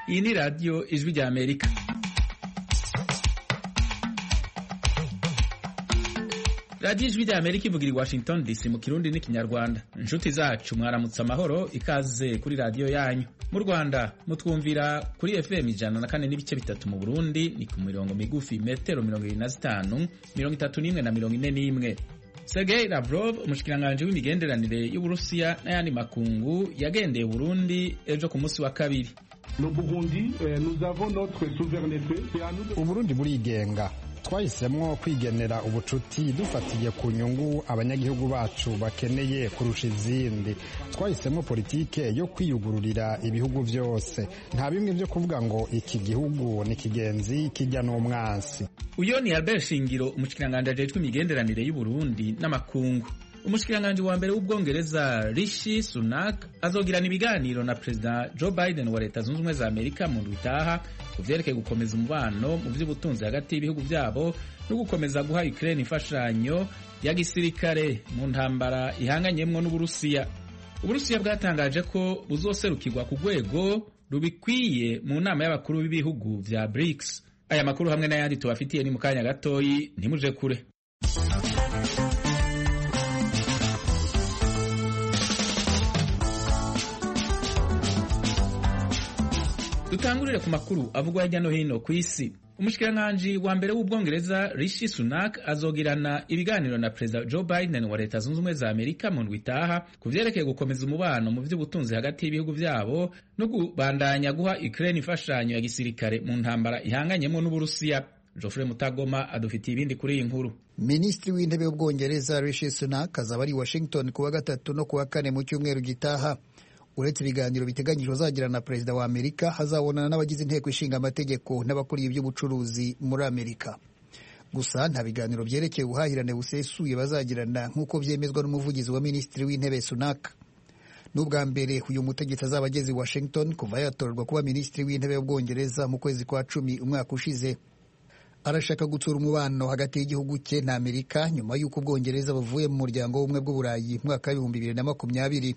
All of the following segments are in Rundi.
iyi ni radiyo ijwi rya amerika radiyo ijwi rya amerika ivugira i washington dc mu kirundi n'ikinyarwanda inshuti zacu mwaramutse amahoro ikaze kuri radiyo yanyu mu rwanda mutwumvira kuri fm ijana na kane n'ibice bitatu mu burundi ni ku mirongo migufi metero mirongo irindwi na zitanu mirongo itatu n'imwe na mirongo ine n'imwe Sergei Lavrov umushikiranganji w'imigenderanire y'Uburusiya n'ayandi makungu yagendeye Burundi ejo ku munsi wa kabiri Uburundi burigenga twahisemwo kwigenera ubucuti dufatiye ku nyungu abanyagihugu bacu bakeneye kurusha izindi twahisemwo politike yo kwiyugururira ibihugu byose nta bimwe byo kuvuga ngo iki gihugu ni kigenzi kijya n'umwansi uyo ni Albert Shingiro umushikiranganji ajejwe imigenderanire y'Uburundi n'amakungu umushikiranganji wa mbere w'ubwongereza Rishi Sunak azogirana ibiganiro na perezida Joe Biden wa leta zunze ubumwe za Amerika mu ndwi itaha ku vyerekeye gukomeza umubano mu vy'ubutunzi hagati y'ibihugu vyabo no gukomeza guha Ukraine imfashanyo ya gisirikare mu ntambara ihanganyemwo n'Uburusiya Uburusiya bwatangaje ko buzoserukirwa ku rwego rubikwiye mu nama y'abakuru b'ibihugu vya BRICS aya makuru hamwe n'ayandi tubafitiye ni mu kanya gatoyi ntimuje kure dutangurire ku makuru avugwa hirya no hino ku isi umushikiranganji wa mbere w'ubwongereza Rishi Sunak azogirana ibiganiro na perezida Joe Biden wa leta zunze ubumwe za Amerika mu ndwi itaha ku vyerekeye gukomeza umubano mu vy'ubutunzi hagati y'ibihugu vyabo no kubandanya guha Ukraine imfashanyo ya gisirikare mu ntambara ihanganyemo n'Uburusiya Geoffrey Mutagoma adufitiye ibindi kuri iyi nkuru Minisitiri w'intebe w'ubwongereza Rishi Sunak azaba ari Washington kuwa gatatu no kuwa kane mu cyumweru gitaha uretse ibiganiro biteganyijwe azagirana na perezida wa amerika hazabonana n'abagize inteko ishinga amategeko n'abakuriye iby'ubucuruzi muri amerika gusa nta biganiro byerekeye ubuhahirane busesuye bazagirana nk'uko byemezwa n'umuvugizi wa minisitiri w'intebe sunak n'ubwa mbere uyu mutegetsi azaba ageze i washington kuva yatorerwa kuba minisitiri w'intebe w'ubwongereza mu kwezi kwa cumi umwaka ushize arashaka gutsura umubano hagati y'igihugu cye na amerika nyuma y'uko ubwongereza buvuye mu muryango w'ubumwe bw'uburayi mwaka w'ibihumbi bibiri na makumyabiri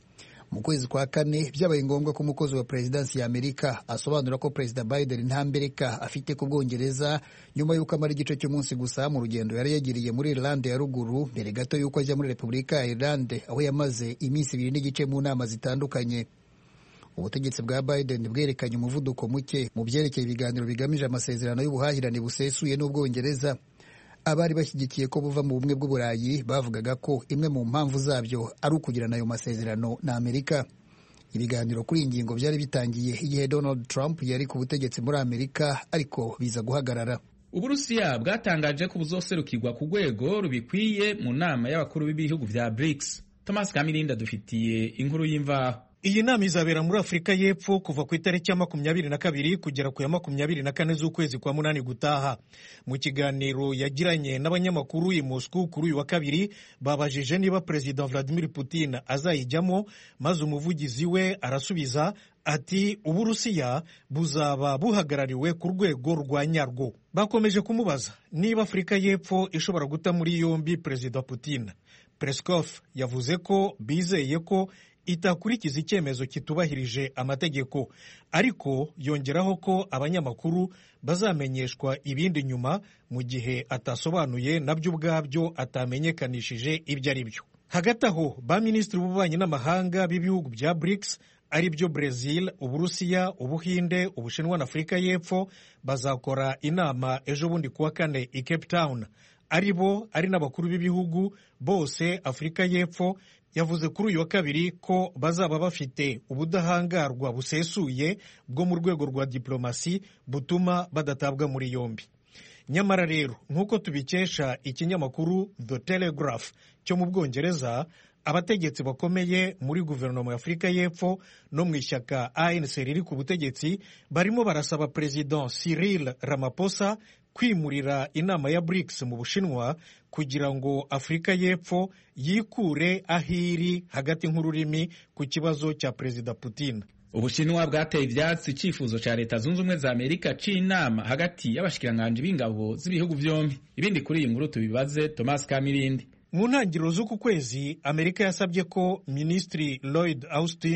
mu kwezi kwa kane byabaye ngombwa ko umukozi wa perezidansi ya amerika asobanura ko perezida biden nta mbereka afite ku bwongereza nyuma y'uko amara igice cy'umunsi gusa mu rugendo yari yagiriye muri irlande ya ruguru mbere gato y'uko ajya muri repubulika ya irlande aho yamaze iminsi ibiri n'igice mu nama zitandukanye ubutegetsi bwa biden bwerekanye umuvuduko muke mu byerekeye ibiganiro bigamije amasezerano y'ubuhahirane busesuye n'ubwongereza abari bashyigikiye ko buva mu bumwe bw'uburayi bavugaga ko imwe mu mpamvu zabyo ari ukugirana ayo masezerano na amerika ibiganiro kuri iyi ngingo byari bitangiye igihe donald trump yari ku butegetsi muri amerika ariko biza guhagarara uburusiya bwatangaje ko buzoserukirwa ku rwego rubikwiye mu nama y'abakuru b'ibihugu vya brics thomas kamirinda dufitiye inkuru y'imvaho iyi nama izabera muri afurika y'epfo kuva ku itariki ya makumyabiri na kabiri kugera ku ya makumyabiri na kane z'ukwezi kwa munani gutaha mu kiganiro yagiranye n'abanyamakuru i moscou kuri uyu wa kabiri babajije niba perezida vladimir putin azayijyamo maze umuvugizi we arasubiza ati uburusiya buzaba buhagarariwe ku rwego rwa nyarwo bakomeje kumubaza niba afurika y'epfo ishobora guta muri yombi perezida putin peskov yavuze ko bizeye ko itakurikiza icyemezo kitubahirije amategeko ariko yongeraho ko abanyamakuru bazamenyeshwa ibindi nyuma mu gihe atasobanuye nabyo ubwabyo atamenyekanishije ibyo ari byo hagati aho ba minisitiri b'ububanyi n'amahanga b'ibihugu bya BRICS ari byo Brazil uburusiya ubuhinde ubushinwa na afurika y'epfo bazakora inama ejo bundi kuwa kane i Cape Town ari bo ari n'abakuru b'ibihugu bose afurika y'epfo yavuze kuri uyu wa kabiri ko bazaba bafite ubudahangarwa busesuye bwo mu rwego rwa diplomasi butuma badatabwa muri yombi nyamara rero nk'uko tubikesha ikinyamakuru The Telegraph cyo mu bwongereza abategetsi bakomeye muri guverinoma ya afurika y'epfo no mu ishyaka ANC riri ku butegetsi barimo barasaba perezida Cyril Ramaphosa kwimurira inama ya BRICS mu Bushinwa kugira ngo Afurika y'Epfo yikure aho iri hagati nk'ururimi ku kibazo cya Perezida Putin. Ubushinwa bwateye ivyatsi icifuzo ca leta zunze ubumwe za Amerika c'inama hagati y'abashikiranganji b'ingabo z'ibihugu vyombi. Ibindi kuri iyi nkuru tubibaze Thomas Kamirindi. mu ntangiriro z'uku kwezi amerika yasabye ko minisitiri lloyd austin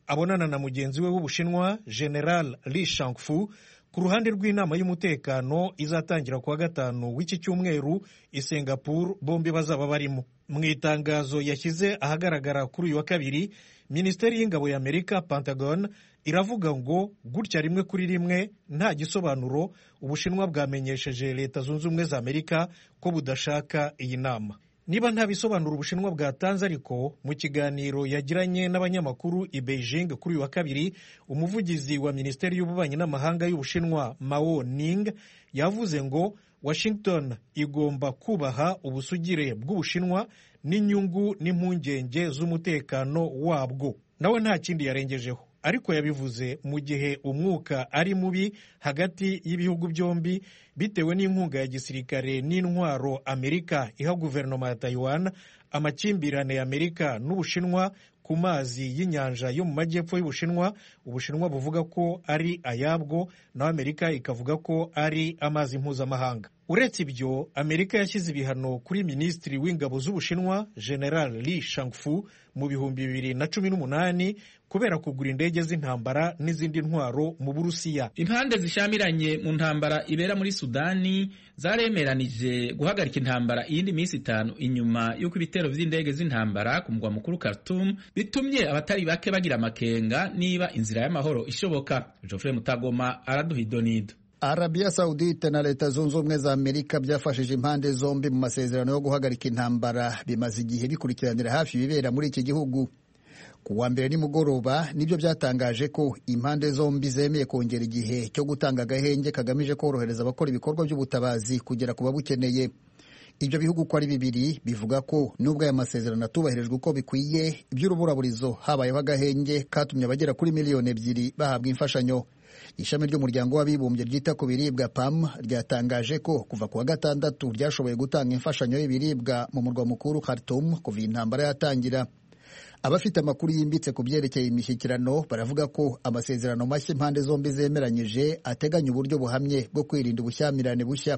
abonana na mugenzi we w'ubushinwa general li shangfu ku ruhande rw'inama y'umutekano izatangira kuwa gatanu w'iki cyumweru i singapore bombi bazaba barimo mu itangazo yashyize ahagaragara kuri uyu wa kabiri minisiteri y'ingabo ya amerika pentagon iravuga ngo gutya rimwe kuri rimwe nta gisobanuro ubushinwa bwamenyesheje leta zunze ubumwe za amerika ko budashaka iyi nama niba nta bisobanuro ubushinwa bwatanze ariko mu kiganiro yagiranye n'abanyamakuru i beijing kuri uyu wa kabiri umuvugizi wa minisiteri y'ububanyi n'amahanga y'ubushinwa mao ning yavuze ngo washington igomba kubaha ubusugire bw'ubushinwa n'inyungu n'impungenge z'umutekano wabwo nawe nta kindi yarengejeho ariko yabivuze mu gihe umwuka ari mubi hagati y'ibihugu byombi bitewe n'inkunga ya gisirikare n'intwaro amerika iha guverinoma ya taiwan amakimbirane ya amerika n'ubushinwa ku mazi y'inyanja yo mu majyepfo y'ubushinwa ubushinwa buvuga ko ari ayabwo naho amerika ikavuga ko ari amazi mpuzamahanga uretse ibyo amerika yashyize ibihano kuri minisitiri w'ingabo z'ubushinwa general li shangfu mu bihumbi bibiri na cumi n'umunani kubera kugura indege z'intambara n'izindi ntwaro mu burusiya impande zishamiranye mu ntambara ibera muri sudani zaremeranije guhagarika intambara iyindi minsi itanu inyuma y'uko ibitero by'indege z'intambara ku mugwa mukuru Khartoum bitumye abatari bake bagira amakenga niba inzira y'amahoro ishoboka Geoffrey Mutagoma araduha idonido Arabia Saudite na Leta Zunze Ubumwe za Amerika byafashije impande zombi mu masezerano yo guhagarika intambara bimaze igihe bikurikiranira hafi ibibera muri iki gihugu ku wa mbere nimugoroba nibyo byatangaje ko impande zombi zemeye kongera igihe cyo gutanga agahenge kagamije korohereza abakora ibikorwa by'ubutabazi kugera ku babukeneye ibyo bihugu uko ari bibiri bivuga ko nubwo aya masezerano atubahirijwe uko bikwiye iby'uruburaburizo habayeho agahenge katumye abagera kuri miliyoni ebyiri bahabwa imfashanyo ishami ry'umuryango w'abibumbye ryita ku biribwa pam ryatangaje ko kuva ku wa gatandatu ryashoboye gutanga imfashanyo y'ibiribwa mu murwa mukuru Khartoum kuva iyi ntambara yatangira abafite amakuru yimbitse ku byerekeye imishyikirano baravuga ko amasezerano mashya impande zombi zemeranyije ateganya uburyo buhamye bwo kwirinda ubushyamirane bushya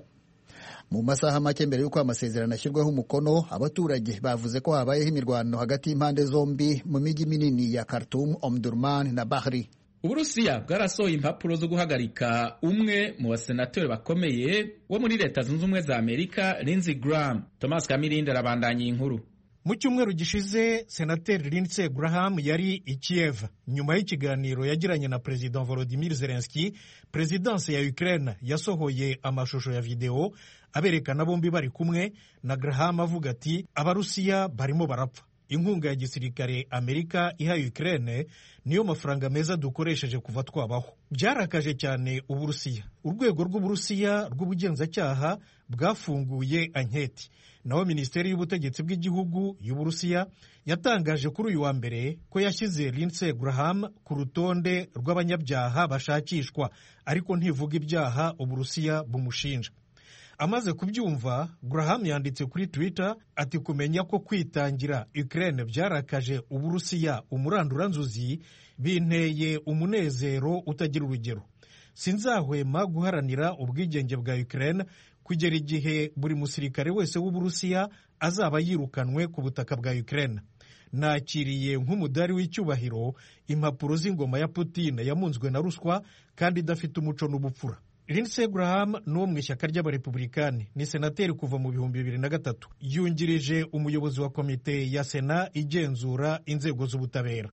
mu masaha make mbere y'uko amasezerano ashyirwaho umukono abaturage bavuze ko habayeho imirwano hagati y'impande zombi mu mijyi minini ya Khartoum, Omdurman na Bahri uburusiya bwarasohoye impapuro zo guhagarika umwe mu basenateri bakomeye wo muri leta zunze ubumwe za amerika Lindsey Graham thomas kamirindi arabandanya iyi nkuru mu cyumweru gishize senateri Lindsey Graham yari i Kiev nyuma y'ikiganiro yagiranye na perezida Volodymyr Zelensky perezidansi ya Ukraine yasohoye amashusho ya videwo aberekana bombi bari kumwe na Graham avuga ati abarusiya barimo barapfa inkunga ya gisirikare amerika iha Ukraine niyo mafaranga meza dukoresheje kuva twabaho byarakaje cyane uburusiya urwego rw'uburusiya rw'ubugenzacyaha bwafunguye anketi naho minisiteri y'ubutegetsi bw'igihugu y'uburusiya yatangaje kuri uyu wa mbere ko yashyize Lindsey Graham ku rutonde rw'abanyabyaha bashakishwa ariko ntivuga ibyaha uburusiya bumushinja amaze kubyumva Graham yanditse kuri Twitter ati kumenya ko kwitangira Ukraine byarakaje uburusiya umuranduranzuzi binteye umunezero utagira urugero sinzahwema guharanira ubwigenge bwa Ukraine kugera igihe buri musirikare wese w'uburusiya azaba yirukanwe ku butaka bwa Ukraine nakiriye nk'umudari w'icyubahiro impapuro z'ingoma ya Putin yamunzwe na ruswa kandi idafite umuco n'ubupfura Lindsey Graham ni uwo mu ishyaka ry'abarepublikani ni senateri kuva mu bihumbi bibiri na gatatu yungirije umuyobozi wa komite ya sena igenzura inzego z'ubutabera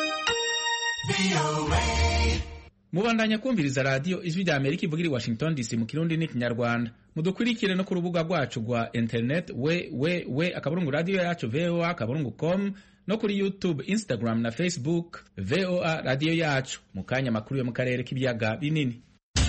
mubandanya kumviriza radiyo ijwi rya amerika ivugira i washington dc mu kirundi n'ikinyarwanda mudukurikire no ku rubuga rwacu rwa internet we we we akaburungu radiyo yacu voa akaburungu com no kuri youtube instagram na facebook voa radiyo yacu mu kanya makuru yo mu karere k'ibiyaga binini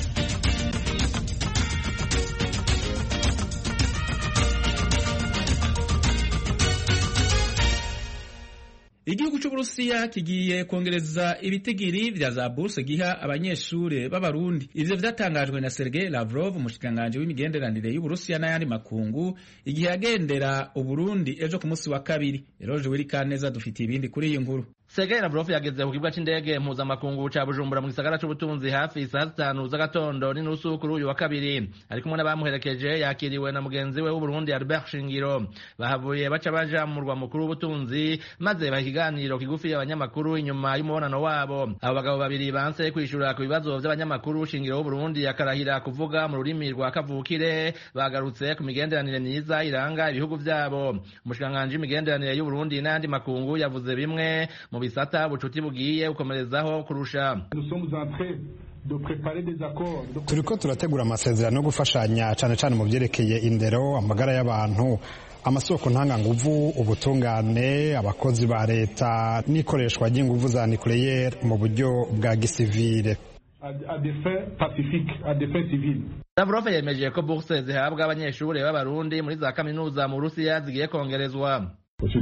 igihugu cy'uburusiya kigiye kongereza ibitigiri vya za buruse giha abanyeshure b'abarundi ivyo vyatangajwe na sergei lavrov umushikiranganji w'imigenderanire y'uburusiya n'ayandi makungu igihe yagendera uburundi ejo ku munsi wa kabiri eroje wirikaneza dufitiye ibindi kuri iyi nkuru Sergei Lavrov yageze ku kibuga c'indege mpuzamakungu ca Bujumbura mu gisagara c'ubutunzi hafi isaha zitanu z'agatondo n'inusu kuri uyu wa kabiri ari kumwe n'abamuherekeje yakiriwe na mugenzi we w'Uburundi Albert Shingiro bahavuye baca baja mu murwa mukuru w'ubutunzi maze baha ikiganiro kigufi abanyamakuru inyuma y'umubonano wabo abo bagabo babiri banse kwishura ku bibazo vy'abanyamakuru Shingiro w'Uburundi akarahira kuvuga mu rurimi rwa kavukire bagarutse ku migenderanire myiza iranga ibihugu vyabo umushikiranganji w'imigenderanire y'Uburundi n'ayandi makungu yavuze bimwe mu bisata bucuti bugiye gukomerezaho kurusha turiko turategura amasezerano yo gufashanya cane cane mu vyerekeye indero amagara y'abantu amasoko ntanganguvu ubutungane abakozi ba leta n'ikoreshwa ry'inguvu za nucleaire mu buryo bwa gisivile Lavrov yemeje ko bourse zihabwa abanyeshuri b'abarundi muri za kaminuza mu Burusiya zigiye kongerezwa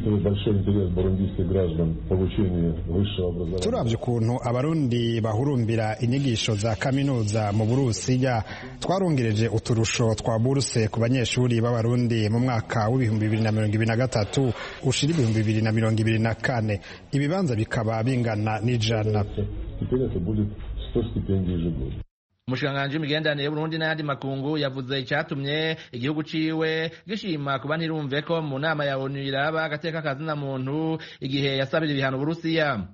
turavye ukuntu abarundi bahurumbira inyigisho za kaminuza mu burusiya twarongereje uturusho twa buruse ku banyeshuri b'abarundi mu mwaka w'ibihumbi bibiri na mirongo ibiri na gatatu ushira ibihumbi bibiri na mirongo ibiri na kane ibibanza bikaba bingana n'ijana umushikiranganji w'imigenderanire y'uburundi n'ayandi makungu yavuze icatumye igihugu ciwe gishima kuba ntirumve ko mu nama ya onu iraba agateka kazina muntu igihe yasabira ibihano uburusiya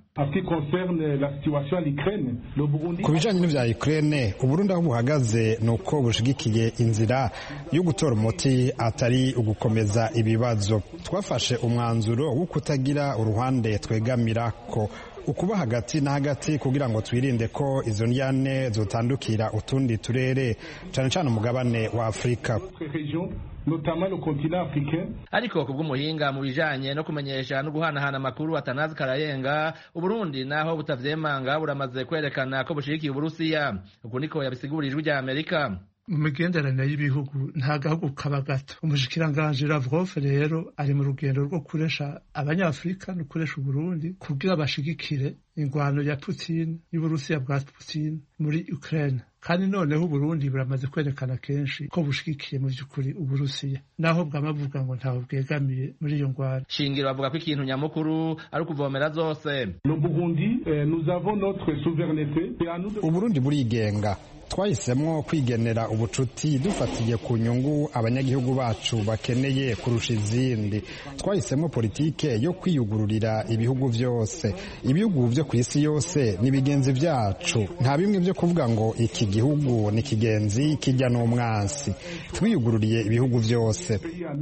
ku bijanye n'ivya Ukraine uburundi aho buhagaze ni uko bushigikiye inzira yo gutora umuti atari ugukomeza ibibazo twafashe umwanzuro wo kutagira uruhande twegamirako ukuba hagati na hagati kugira ngo twirinde ko izo ndyane zotandukira utundi turere cane cane umugabane wa Afrika ariko kubw'umuhinga mu bijanye no kumenyesha no guhanahana amakuru atanazi karayenga uburundi naho butavyemanga buramaze kwerekana ko bushigikiye uburusiya uku niko yabisigurira ijwi rya amerika mu migenderanire y'ibihugu nta gahugu kaba gato umushikiranganji Lavrov rero ari mu rugendo rwo kuresha abanyafurika no kuresha uburundi kugira bashigikire ingwano ya Putin y'uburusiya bwa Putin muri Ukraine kandi noneho uburundi buramaze kwerekana kenshi ko bushigikiye mu vy'ukuri uburusiya naho bwamavuga ngo ntawe bwegamiye muri iyo ngwano shingiro bavuga ko ikintu nyamukuru ari ukuvomera zose uburundi burigenga twahisemo kwigenera ubucuti dufatiye ku nyungu abanyagihugu bacu bakeneye kurusha izindi twahisemo politike yo kwiyugururira ibihugu byose ibihugu byo ku isi yose ni bigenzi byacu nta bimwe byo kuvuga ngo iki gihugu ni kigenzi kijya n'umwansi twiyugururiye ibihugu byose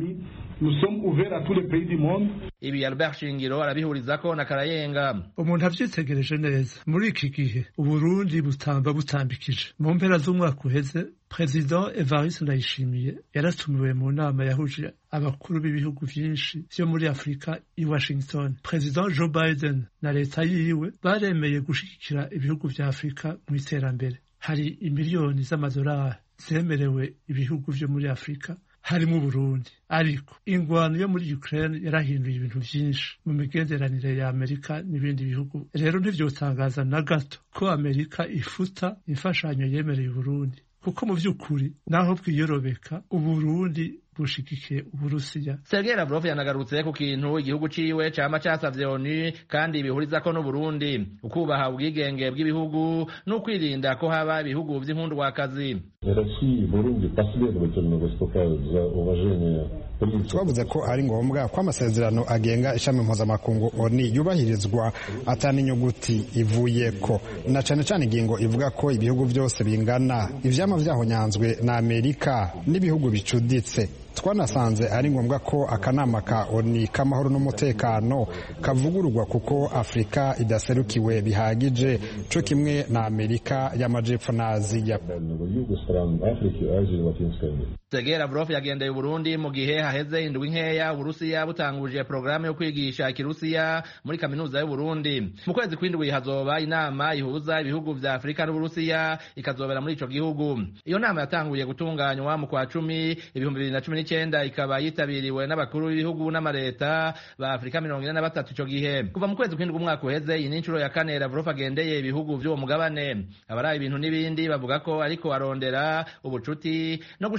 ibi Albert Shingiro arabihurizako na Karayenga umuntu avyitegereje neza muri iki gihe uburundi butamba butambikije mu mpera z'umwaka uheze President Evariste Ndayishimiye yaratumiwe mu nama yahuje abakuru b'ibihugu vyinshi vyo muri Afrika i Washington. President Joe Biden na leta yiwe baremeye gushigikira ibihugu vya Afrika mu iterambere. Hari imiliyoni z'amadolari zemerewe ibihugu vyo muri Afrika harimo Burundi ariko ingwano yo muri Ukraine yarahinduye ibintu vyinshi mu migenderanire ya Amerika n'ibindi bihugu rero ntivyotangaza na gato ko Amerika ifuta imfashanyo yemereye Burundi kuko mu vy'ukuri naho bwiyorobeka uburundi bushigikiye uburusiya Sergei Lavrov yanagarutse ku kintu igihugu ciwe cama casavye ONU kandi bihurizako n'Uburundi ukubaha ubwigenge bw'ibihugu no kwirinda ko haba ibihugu vy'inkundwakazi twavuze ko ari ngombwa ko amasezerano agenga ishami mpuzamakungu oni yubahirizwa atani inyuguti ivuyeko na cane cane ingingo ivuga ko ibihugu byose bingana ivyama vyahonyanzwe na amerika n'ibihugu bicuditse twanasanze ari ngombwa ko akanama ka oni k'amahoro n'umutekano kavugururwa kuko afurika idaserukiwe bihagije co kimwe na amerika y'amajepfo na aziya Sergei Lavrov yagendeye Uburundi mu gihe haheze indwi nkeya Uburusiya butanguje programu yo kwigisha ikirusiya muri kaminuza y'Uburundi mu kwezi kw'indwi hazoba inama ihuza ibihugu vya Afurika n'Uburusiya ikazobera muri ico gihugu iyo nama yatanguye gutunganywa mu kwa cumi ibihumbi bibiri na cumi n'icyenda ikaba yitabiriwe n'abakuru b'ibihugu n'amareta ba Afurika mirongo ine na batatu ico gihe kuva mu kwezi kw'indwi umwaka uheze iyi ni incuro ya kane Lavrov agendeye ibihugu vy'uwo mugabane abaraye ibintu n'ibindi bavuga ko ariko arondera ubucuti no gushigikirwa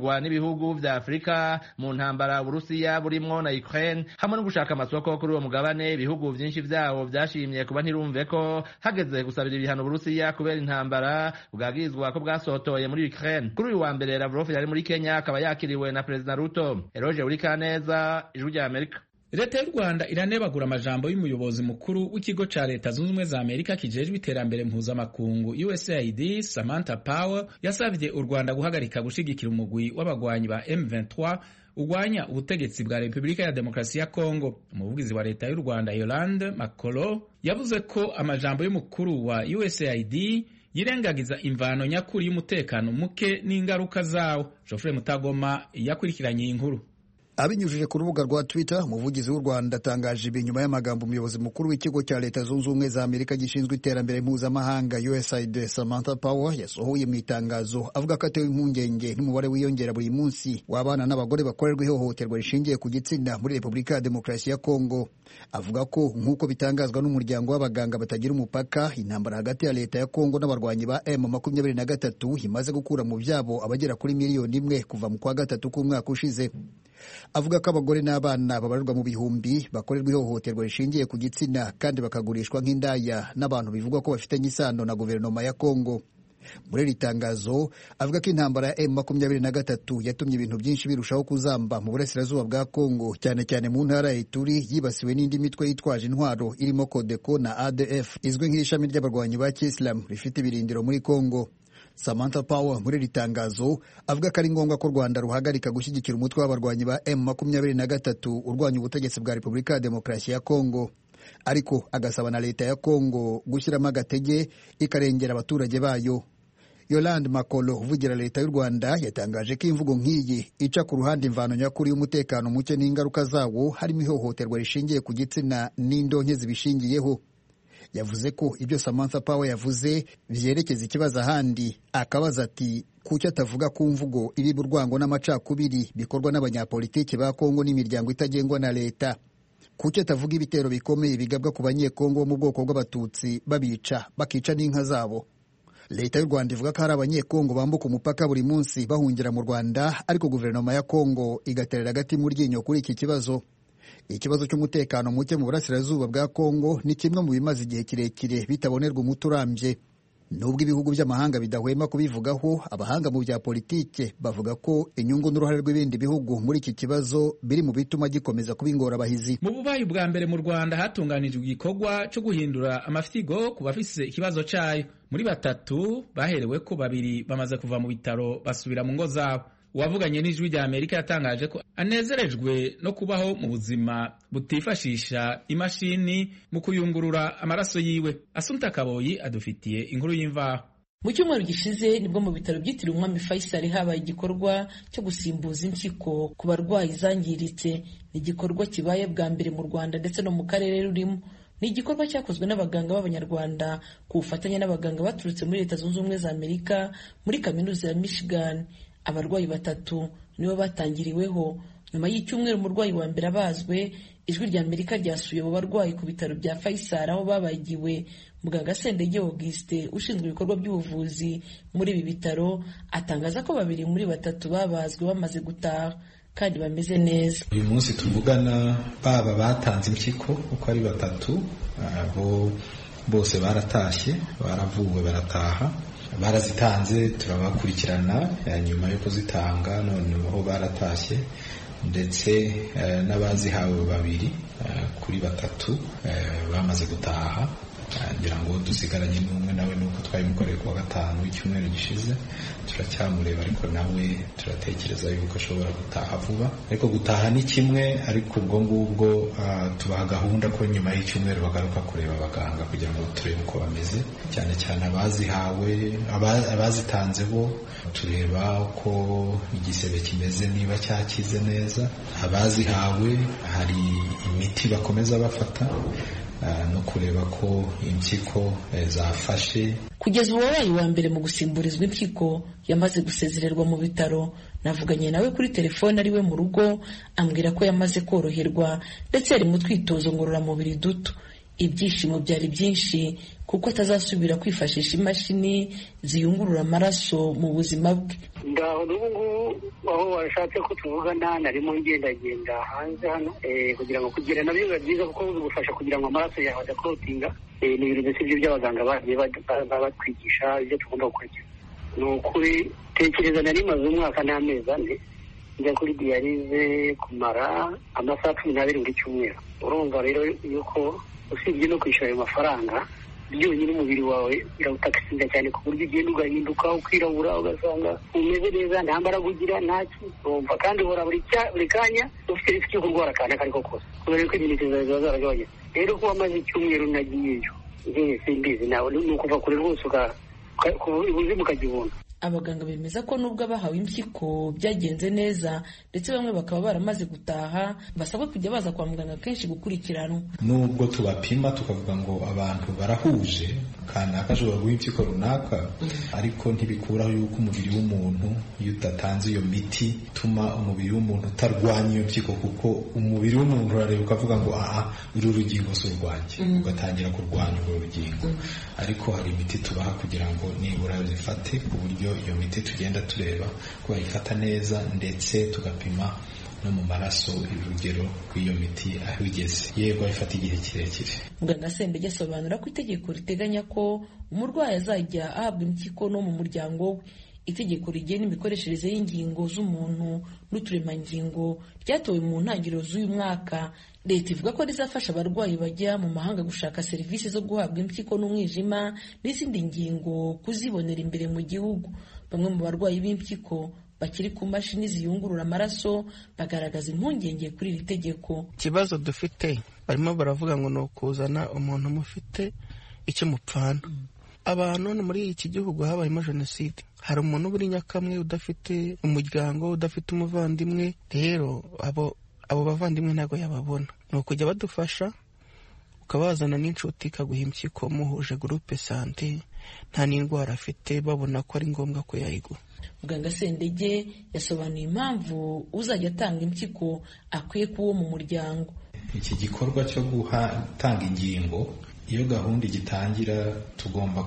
bikorwa n'ibihugu vya afurika mu ntambara uburusiya burimwo na ukraine hamwe no gushaka amasoko kuri uwo mugabane ibihugu vyinshi vyawo vyashimye kuba ntirumve ko hageze gusabira ibihano uburusiya kubera intambara bwagirizwa ko bwasotoye muri ukraine kuri uyu wa mbere lavrov yari muri kenya akaba yakiriwe na perezida ruto eroge urikaneza ijwi rya amerika leta y'u rwanda iranebagura amajambo y'umuyobozi mukuru w'ikigo ca leta zunze ubumwe za amerika kijejwe iterambere mpuzamakungu usaid samantha power yasavye u rwanda guhagarika gushigikira umugwi w'abagwanyi ba m23 urwanya ubutegetsi bwa repubulika ya demokarasi ya kongo umuvugizi wa leta y'u rwanda yolande makolo yavuze ko amajambo y'umukuru wa usaid yirengagiza imvano nyakuri y'umutekano muke n'ingaruka zawo jofre mutagoma yakurikiranye iyi nkuru abinyujije ku rubuga rwa twitter umuvugizi w'u rwanda atangaje ibi nyuma y'amagambo umuyobozi mukuru w'ikigo cya leta zunze ubumwe za amerika gishinzwe iterambere mpuzamahanga usaid samantha power yasohoye mu itangazo avuga ko atewe impungenge n'umubare wiyongera buri munsi w'abana n'abagore bakorerwa ihohoterwa rishingiye ku gitsina muri repubulika ya demokarasi ya kongo avuga ko nk'uko bitangazwa n'umuryango w'abaganga batagira umupaka intambara hagati ya leta ya kongo n'abarwanyi ba m makumyabiri na gatatu imaze gukura mu byabo abagera kuri miliyoni imwe kuva mu kwa gatatu k'umwaka ushize avuga ko abagore n'abana babarirwa mu bihumbi bakorerwa ihohoterwa rishingiye ku gitsina kandi bakagurishwa nk'indaya n'abantu bivugwa ko bafitanye isano na guverinoma ya kongo muri iri tangazo avuga ko intambara ya m makumyabiri na gatatu yatumye ibintu byinshi birushaho kuzamba mu burasirazuba bwa kongo cyane cyane mu ntara ya ituri yibasiwe n'indi mitwe yitwaje intwaro irimo kodeko na adf izwi nk'ishami ry'abarwanyi ba kisilamu rifite ibirindiro muri kongo Samantha Power muri iri tangazo avuga ko ari ngombwa ko u Rwanda ruhagarika gushyigikira umutwe w'abarwanyi ba M makumyabiri na gatatu urwanya ubutegetsi bwa Repubulika ya Demokarasi ya Kongo ariko agasaba na leta ya Kongo gushyiramo agatege ikarengera abaturage bayo Yolande Makolo uvugira leta y'u Rwanda yatangaje ko imvugo nk'iyi ica ku ruhande imvano nyakuri y'umutekano muke n'ingaruka zawo harimo ihohoterwa rishingiye ku gitsina n'indonke zibishingiyeho yavuze ko ibyo Samantha Power yavuze byerekeza ikibazo ahandi akabaza ati kuki atavuga ku mvugo iriba urwango n'amacakubiri bikorwa n'abanyapolitiki ba Kongo n'imiryango itagengwa na leta kuki atavuga ibitero bikomeye bigabwa ku banyekongo bo mu bwoko bw'abatutsi babica bakica n'inka zabo leta y'u rwanda ivuga ko hari abanyekongo bambuka umupaka buri munsi bahungira mu rwanda ariko guverinoma ya kongo igaterera agati mu ryinyo kuri iki kibazo ikibazo cy'umutekano muke mu burasirazuba bwa kongo ni kimwe mu bimaze igihe kirekire bitabonerwa umuti urambye nubwo ibihugu by'amahanga bidahwema kubivugaho abahanga mu bya politike bavuga ko inyungu n'uruhare rw'ibindi bihugu muri iki kibazo biri mu bituma gikomeza kuba ingorabahizi mu bubayi bwa mbere mu rwanda hatunganijwe igikorwa cyo guhindura amafyigo ku bafise ikibazo cyayo muri batatu baherewe ko babiri bamaze kuva mu bitaro basubira mu ngo zabo uwavuganye n'ijwi rya amerika yatangaje ko anezerejwe no kubaho mu buzima butifashisha imashini mu kuyungurura amaraso yiwe asunta kaboyi adufitiye inkuru y'imvaho mu cyumweru gishize nibwo mu bitaro byitiriwe umwami faisal habaye igikorwa cyo gusimbuza impyiko ku barwayi zangiritse ni igikorwa kibaye bwa mbere mu rwanda ndetse no mu karere rurimo ni igikorwa cyakozwe n'abaganga b'abanyarwanda ku bufatanye n'abaganga baturutse muri leta zunze ubumwe za amerika muri kaminuza ya michigan abarwayi batatu nibo batangiriweho nyuma y'icyumweru umurwayi wa mbere abazwe ijwi rya amerika ryasuye abo barwayi ku bitaro bya faisal aho babagiwe muganga sendege auguste ushinzwe ibikorwa by'ubuvuzi muri ibi bitaro atangaza ko babiri muri batatu babazwe bamaze gutaha kandi bameze neza uyu munsi tuvugana baba batanze impyiko uko ari batatu abo bose baratashye baravuwe barataha barazitanze turabakurikirana nyuma yo kuzitanga noneho baratashye ndetse n'abazihawe babiri kuri batatu bamaze gutaha ngira ngo dusigaranye n'umwe nawe nuko twabimukoreye kuwa gatanu w'icyumweru gishize turacyamureba ariko nawe turatekereza yuko ashobora gutaha vuba ariko gutaha ni kimwe ariko ubwo ngubwo tubaha gahunda ko nyuma y'icyumweru bagaruka kureba abaganga kugira ngo turebe uko bameze cyane cyane abazihawe abazitanze bo tureba uko igisebe kimeze niba cyakize neza abazihawe hari imiti bakomeza bafata no kureba ko impyiko zafashe kugeza ubu wabaye wa mbere mu gusimburizwa impyiko yamaze gusezererwa mu bitaro navuganye nawe kuri telefone ari we mu rugo ambwira ko yamaze koroherwa ndetse yari mu twitozo ngororamubiri duto ibyishimo byari byinshi kuko atazasubira kwifashisha imashini ziyungurura amaraso mu buzima bwe ngaho n'ubu ngubu aho washatse ko tuvugana narimo ngendagenda hanze hano kugira ngo kugira nabyo biba byiza kuko bigufasha kugira ngo amaraso yawe adakorotinga ni ibintu mbese ibyo by'abaganga bagiye batwigisha ibyo tugomba gukurikiza ni ukuri tekereza nari maze umwaka n'amezi ane njya kuri diyarize kumara amasaha cumi n'abiri buri cyumweru urumva rero yuko usibye no kwishyura ayo mafaranga byonyine umubiri wawe birawutakisinda cyane ku buryo ugenda ugahinduka ukirabura ugasanga umeze neza nta mbaraga ugira ntaki urumva kandi uhora buri kanya ufite risiki yo kurwara akantu ako ari ko kose kubera ko imineke zawe ziba zaragabanyutse rero kuba amaze icyumweru nagiyeyo njyewe simbizi nawe ni ukuva kure rwose ubuzima ukagibona abaganga bemeza ko nubwo abahawe impyiko byagenze neza ndetse bamwe bakaba baramaze gutaha basabwa kujya baza kwa muganga kenshi gukurikiranwa nubwo tubapima tukavuga ngo abantu barahuje kanaka ashobora guha impyiko runaka ariko ntibikuraho yuko umubiri w'umuntu iyo udatanze iyo miti ituma umubiri w'umuntu utarwanya iyo mpyiko kuko umubiri w'umuntu urareba ukavuga ngo aha uru rugingo si urwanjye ugatangira kurwanya urwo rugingo ariko hari imiti tubaha kugira ngo nibura zifate ku buryo iyo miti tugenda tureba ko bayifata neza ndetse tugapima no mu maraso urugero rw'iyo miti aho igeze yego ayifata igihe kirekire muganga sembege asobanura ko itegeko riteganya ko umurwayi azajya ahabwa impyiko no mu muryango we itegeko rigena imikoreshereze y'ingingo z'umuntu n'uturemangingo ryatowe mu ntangiriro z'uyu mwaka leta ivuga ko rizafasha abarwayi bajya mu mahanga gushaka serivisi zo guhabwa impyiko n'umwijima n'izindi ngingo kuzibonera imbere mu gihugu bamwe mu barwayi b'impyiko bakiri ku mashini ziyungurura amaraso bagaragaza impungenge kuri iri tegeko ikibazo dufite barimo baravuga ngo ni ukuzana umuntu mufite icyo mupfana abantu muri iki gihugu habayemo jenoside hari umuntu uri nyakamwe udafite umuryango udafite umuvandimwe rero abo abo bavandimwe ntabwo yababona ni ukujya badufasha ukabazana n'inshuti ikaguha impyiko muhuje gurupe sante nta n'indwara afite babona ko ari ngombwa ko yayigura muganga sendege yasobanuye impamvu uzajya atanga impyiko akwiye kuba uwo mu muryango iki gikorwa cyo gutanga ingingo iyo gahunda igitangira tugomba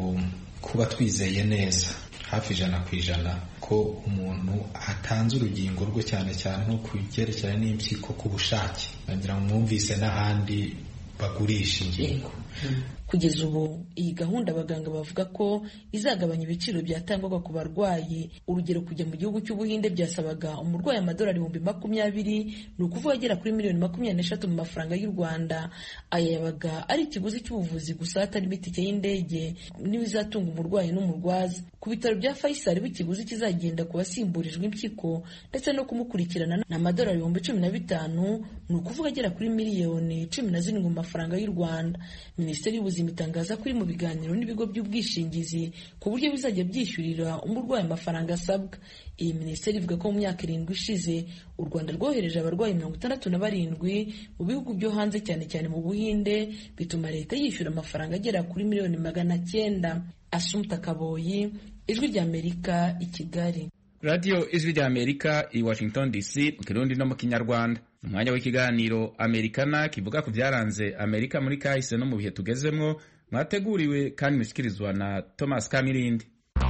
kuba twizeye neza hafi ijana ku ijana ko umuntu atanze urugingo rwe cyane cyane nko ku byerekeranye n'impyiko ku bushake nagira ngo mwumvise n'ahandi bagurisha ingingo kugeza ubu iyi gahunda abaganga bavuga ko izagabanya ibiciro byatangwaga ku barwayi urugero kujya mu gihugu cy'ubuhinde byasabaga umurwayi amadolari ibihumbi makumyabiri ni ukuvuga agera kuri miliyoni makumyabiri n'eshatu mu mafaranga y'u rwanda aya yabaga ari ikiguzi cy'ubuvuzi gusa hatarimo itike y'indege n'ibizatunga umurwayi n'umurwaza ku bitaro bya faisal ikiguzi kizagenda ku basimburijwe impyiko ndetse no kumukurikirana ni amadolari ibihumbi cumi na bitanu ni ukuvuga agera kuri miliyoni cumi na zirindwi mu mafaranga y'u rwanda minisiteri y'ubuzima itangaza ko iri mu biganiro n'ibigo by'ubwishingizi ku buryo bizajya byishyurira umurwayi amafaranga asabwa iyi minisiteri ivuga ko mu myaka irindwi ishize u rwanda rwohereje abarwayi mirongo itandatu na barindwi mu bihugu byo hanze cyane cyane mu buhinde bituma leta yishyura amafaranga agera kuri miliyoni magana cyenda asumuta kaboyi ijwi ry'amerika i kigali radiyo ijwi ry'amerika i washington dc mu kirundi no mu kinyarwanda umwanya w'ikiganiro amerikana kivuga ku byaranze amerika muri kahise no mu bihe tugezemwo mwateguriwe kandi mushyikirizwa na thomas kamirindi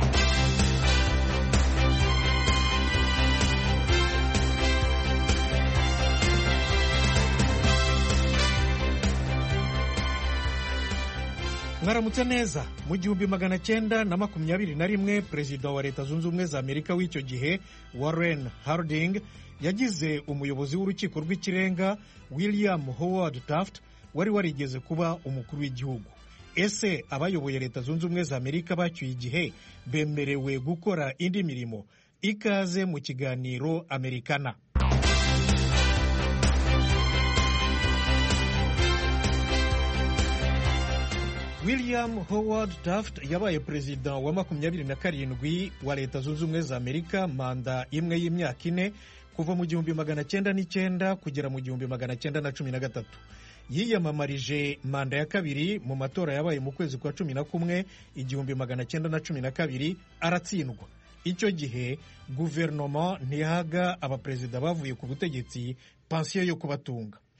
mwaramutse neza mu gihumbi magana cyenda na makumyabiri na rimwe perezida wa leta zunze ubumwe za amerika w'icyo gihe warren harding yagize umuyobozi w'urukiko rw'ikirenga william howard taft wari warigeze kuba umukuru w'igihugu ese abayoboye leta zunze ubumwe za amerika bacyuye igihe bemerewe gukora indi mirimo ikaze mu kiganiro amerikana william howard taft yabaye perezida wa makumyabiri na karindwi wa leta zunze ubumwe za amerika manda imwe y'imyaka ine kuva mu gihumbi magana cyenda n'icyenda kugera mu gihumbi magana cyenda na cumi na gatatu yiyamamarije manda ya kabiri mu matora yabaye mu kwezi kwa cumi na kumwe igihumbi magana cyenda na cumi na kabiri aratsindwa icyo gihe guverinoma ntiyahaga abaperezida bavuye ku butegetsi pansiyo yo kubatunga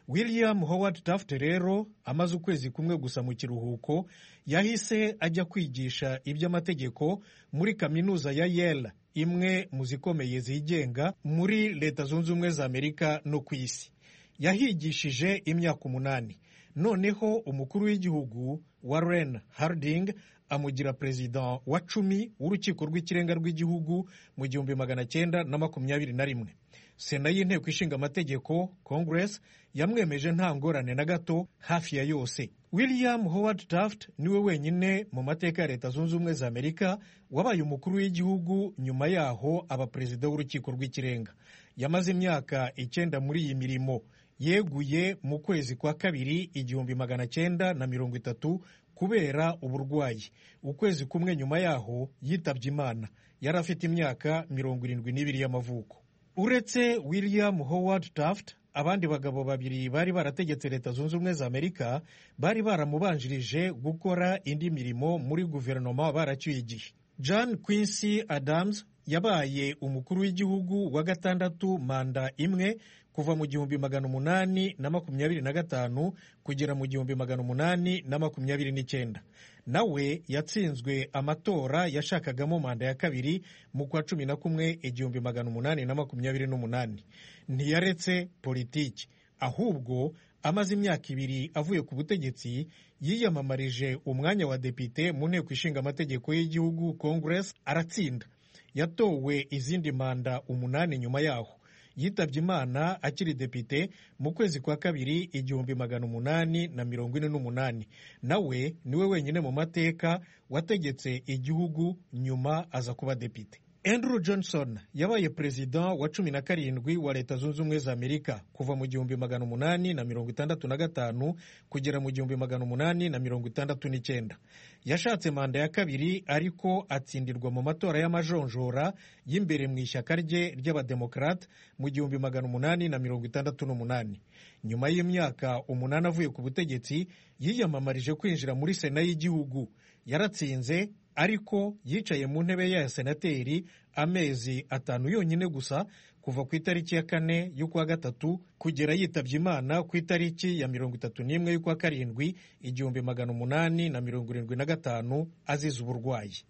william howard taft rero amaze ukwezi kumwe gusa mu kiruhuko yahise ajya kwigisha iby'amategeko muri kaminuza ya yale imwe mu zikomeye zigenga muri leta zunze ubumwe za amerika no ku isi yahigishije imyaka umunani noneho umukuru w'igihugu warren harding amugira perezida wa cumi w'urukiko rw'ikirenga rw'igihugu mu gihumbi magana cyenda na makumyabiri na rimwe sena y'inteko ishinga amategeko congress yamwemeje nta ngorane na gato hafi ya yose william howard taft niwe wenyine mu mateka ya leta zunze ubumwe za amerika wabaye umukuru w'igihugu nyuma yaho aba perezida w'urukiko rw'ikirenga yamaze imyaka icyenda muri iyi mirimo yeguye mu kwezi kwa kabiri igihumbi magana cyenda na mirongo itatu kubera uburwayi ukwezi kumwe nyuma yaho yitabye imana yari afite imyaka mirongo irindwi n'ibiri y'amavuko uretse william howard taft abandi bagabo babiri bari barategetse leta zunze ubumwe za amerika bari baramubanjirije gukora indi mirimo muri guverinoma baracyuye igihe john quincy adams yabaye umukuru w'igihugu wa gatandatu manda imwe kuva mu gihumbi magana umunani na makumyabiri na gatanu kugera mu gihumbi magana umunani na makumyabiri n'icyenda nawe yatsinzwe amatora yashakagamo manda ya kabiri mu kwa cumi na kumwe igihumbi magana umunani na makumyabiri n'umunani ntiyaretse politiki ahubwo amaze imyaka ibiri avuye ku butegetsi yiyamamarije umwanya wa depite mu nteko ishinga amategeko y'igihugu congress aratsinda yatowe izindi manda umunani nyuma yaho yitabye imana akiri depite mu kwezi kwa kabiri igihumbi magana umunani na mirongo ine n'umunani nawe niwe wenyine mu mateka wategetse igihugu nyuma aza kuba depite andrew johnson yabaye perezida wa cumi na karindwi wa leta zunze ubumwe za amerika kuva mu gihumbi magana umunani na mirongo itandatu na gatanu kugera mu gihumbi magana umunani na mirongo itandatu n'icyenda yashatse manda ya kabiri ariko atsindirwa mu matora y'amajonjora y'imbere mu ishyaka rye ry'abademokarate mu gihumbi magana umunani na mirongo itandatu n'umunani nyuma y'imyaka umunani avuye ku butegetsi yiyamamarije kwinjira muri sena y'igihugu yaratsinze ariko yicaye mu ntebe ya senateri amezi atanu yonyine gusa kuva ku itariki ya kane y'ukwa gatatu kugera yitabye imana ku itariki ya mirongo itatu n'imwe y'ukwa karindwi igihumbi magana umunani na mirongo irindwi na gatanu azize uburwayi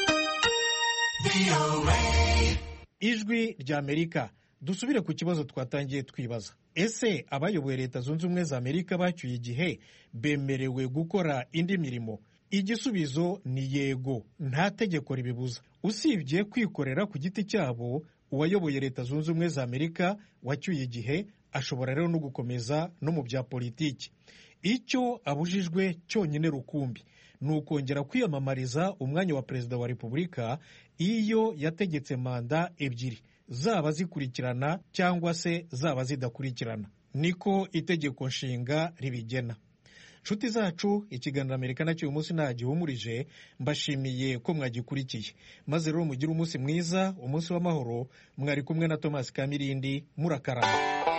ijwi rya amerika dusubire ku kibazo twatangiye twibaza ese abayoboye leta zunze ubumwe za amerika bacyuye igihe bemerewe gukora indi mirimo igisubizo ni yego nta tegeko ribibuza usibye kwikorera ku giti cyabo uwayoboye leta zunze ubumwe za amerika wacyuye igihe ashobora rero no gukomeza no mu bya politiki icyo abujijwe cyonyine rukumbi ni ukongera kwiyamamariza umwanya wa perezida wa repubulika iyo yategetse manda ebyiri zaba zikurikirana cyangwa se zaba zidakurikirana niko itegeko nshinga ribigena nshuti zacu ikiganiro amerika nacyo uyu munsi nta gihumurije mbashimiye ko mwagikurikiye maze rero mugire umunsi mwiza umunsi w'amahoro mwari kumwe na tomasi kamirindi murakarama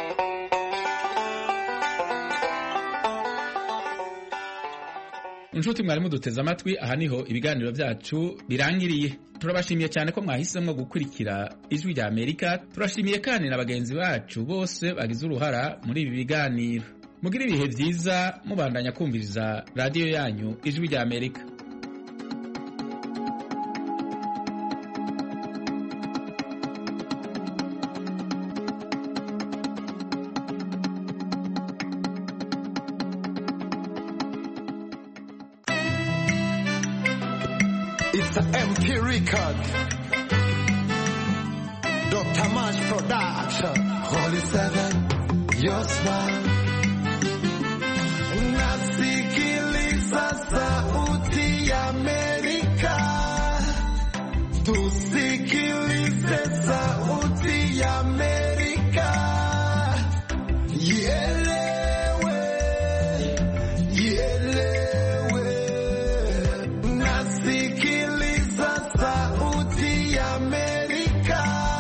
inshuti mwari muduteze amatwi aha niho ibiganiro byacu birangiriye turabashimiye cyane ko mwahisemo gukurikira ijwi rya amerika turashimiye kandi na bagenzi bacu bose bagize uruhara muri ibi biganiro mugire ibihe byiza mubandanya kumviriza radiyo yanyu ijwi rya amerika It's a MP record. Dr. Mash Production. Holy Seven, your smile. Nasikiliza sauti ya Amerika. Tusikilize sauti ya Amerika. Ielewe, ielewe. Nasikiliza sauti ya Amerika.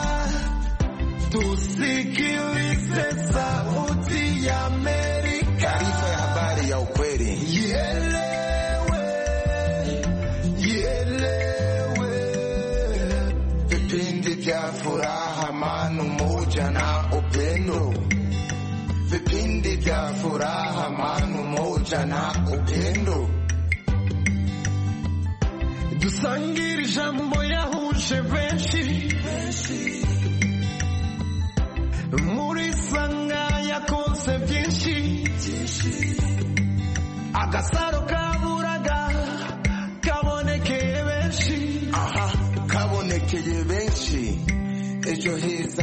Tusikilize sauti ya Amerika. Taarifa ya habari ya ukweli. Ielewe, ielewe. Vipindi vya furaha, amani, umoja na upendo. vipindi vya furaha, amani, umoja na upendo. dusangire ijambo yahuje benshi muri sanga yakoze byinshi agasaro kaburaga kabonekeye benshi aha kabonekeye benshi ejo heza